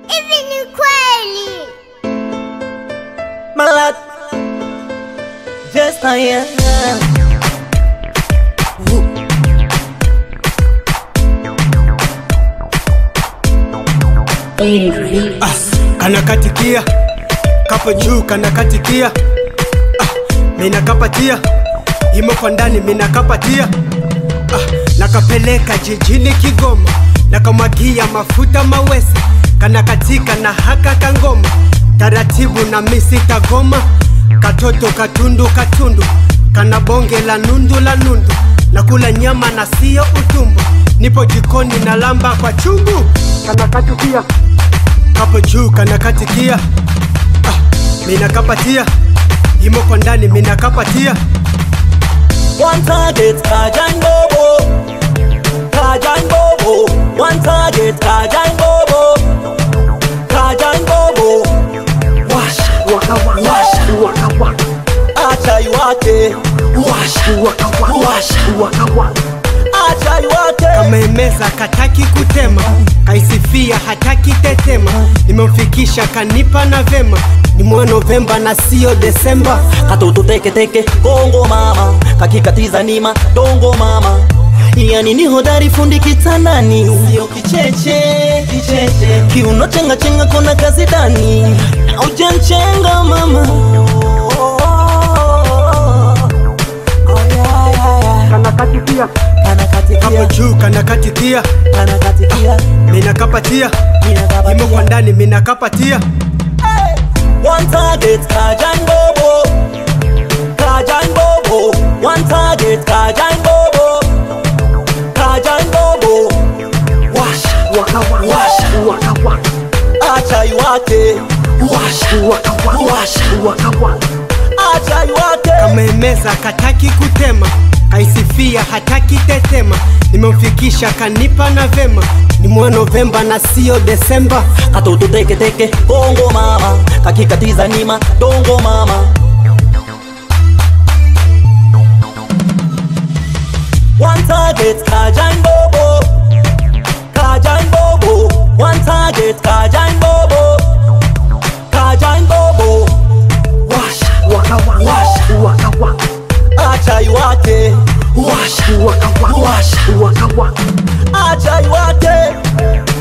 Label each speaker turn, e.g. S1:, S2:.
S1: Hivi ni kweli?
S2: Malad Just I am
S3: Ah, kanakatikia kapo juu kanakatikia ah, minakapatia imo kwa ndani minakapatia ah, nakapeleka jijini Kigoma nakamwagia mafuta mawese kanakatika na haka kangoma taratibu na misita goma katoto katundu katundu kana bonge la nundu la nundu nakula nyama na sio utumbo nipo jikoni na lamba kwa chungu kanakatukia kapo juu kanakatikia ah, minakapatia imo kwa ndani minakapatia
S2: One target Kajan Bobo Kajan Bobo One target Kajan Bobo Kajan Bobo Washa
S4: Waka waka
S2: Washa
S4: waka waka
S2: Acha iwake Washa
S4: waka waka
S2: Washa
S4: waka waka
S2: Acha iwake
S3: kamemeza kataki kutema kaisifia hataki tetema nimemfikisha kanipa na vema ni mwa novemba na sio desemba
S2: katoto teke teke kongo mama kakikatiza nima dongo mama yani ni hodari fundi kitandani sio kicheche kicheche kiuno chenga chenga kona kazi dani aujanchenga mama
S3: kanakatikia kapo juu kanakatikia
S2: kanakatikia
S3: minakapatia imo kwa ndani minakapatia
S2: One target Kajan Bobo Kajan Bobo One target Kajan Bobo Kajan Bobo Washa
S4: waka waka
S2: Washa
S4: waka waka
S2: Acha iwake Washa
S4: waka waka
S2: Washa
S4: waka waka
S2: Acha iwake
S3: kamemeza kataki kutema kaisifia hataki tetema nimemfikisha kanipa na vema ni mwa novemba na sio desemba
S2: Katoto teke teke Kongo mama Kakikatiza nima Dongo mama One target Kajan Bobo Kajan Bobo One target Kajan Bobo Kajan Bobo Washa
S4: waka waka
S2: Washa
S4: waka waka
S2: Acha iwake Washa
S4: waka waka
S2: Washa
S4: waka waka
S2: Acha iwake